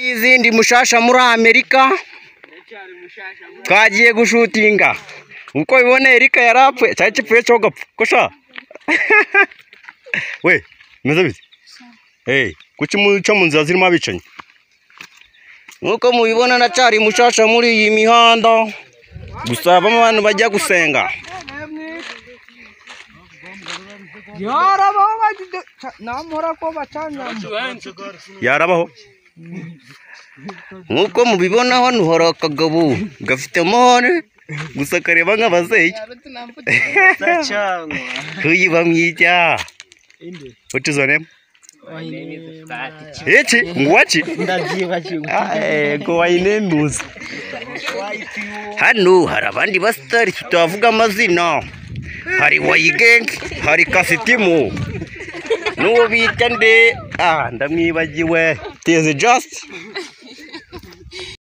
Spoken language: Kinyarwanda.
n'izindi mushasha muri amerika twagiye gushutinga uko bibona erika yarapfuye cyari kipfuye cyo gapfa kosha we meze bite hey kuki muca mu nzira zirimo abicanyi nk'uko mubibona nacyari mushasha muri iyi mihanda gusa bamwe abantu bajya gusenga yarabaho bagize namura ko bacanyamo yarabaho nk'uko mubibona hano hari akagabo gafite amahane gusa kareba nk'abazeyi huyu bamwita what is your name iki ngwaki Eh, ngo wayinemuze hano hari abandi basitari tutavuga amazina hari wayigeng hari kasitimu n'uwo bita nde ah ndamwibagiwe teze jasiti